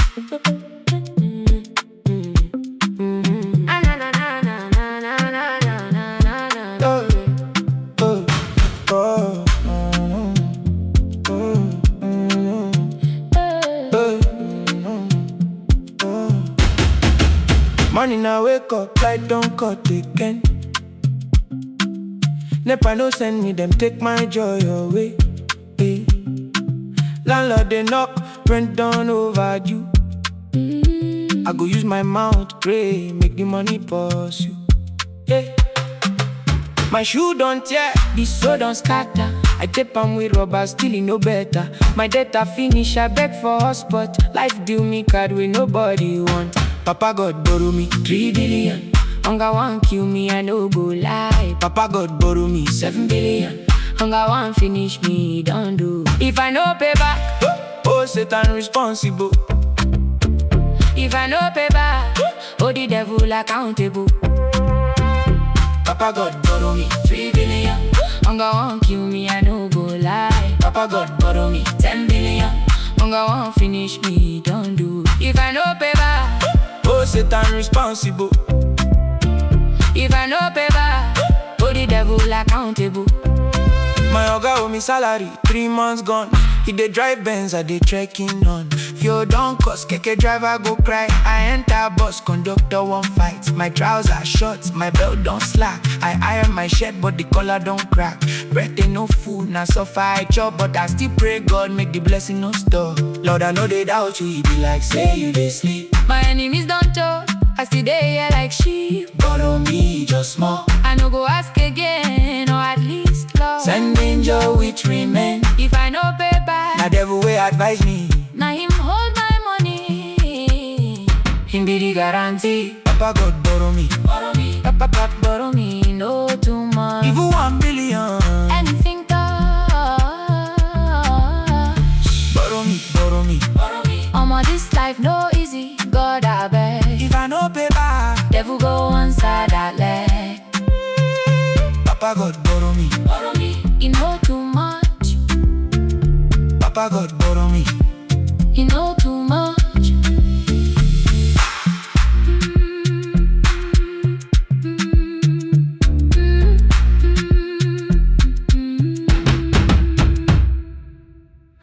Morning I wake up, light don't cut again. Nepa no send me, them take my joy away. eh. Landlord they knock, rent down overdue. I go use my mouth, pray, make the money pursue. Yeah. My shoe don't tear, the soul don't scatter. I tape am with rubber, still e no better. My data finish, I beg for hotspot. Life deal me card with nobody want. Papa God borrow me three billion. Hunger want kill me, I no go lie. Papa God borrow me seven billion. Hunger want finish me, don't do. If I no pay back, oh Satan responsible. If I no pay back, oh the devil accountable. Papa God borrow me three billion. Hunger won't kill me, I no go lie. Papa God borrow me ten billion. Hunger won't finish me, don't do. If I no pay back, oh Satan responsible. If I no pay back, oh the devil accountable. My oga owe me salary, three months gone. He dey drive Benz, I dey trekking on. Fuel don cost, keke driver go cry. I enter bus, conductor one fight. My trousers short, my belt don slack. I iron my shirt, but the collar don crack. Breath ain't no food, na suffer I chop, but I still pray God make the blessing no stop. Lord, I know they doubt you, he be like say you dey sleep. My enemies don't talk, I still dey here like sheep. Borrow me just small, I no go ask again, or at least love. send angel which remain. If I no pay back, Na devil way advise me. now him hold my money. Him be the guarantee. Papa God borrow me. Borrow me, Papa God borrow me, no too much. Even one billion. Anything touch. Borrow me, borrow me. Borrow me. Omo, this life no easy, God I beg. If I no pay back, Devil go one side that leg. Papa God borrow me. Borrow me, he know too much. Papa God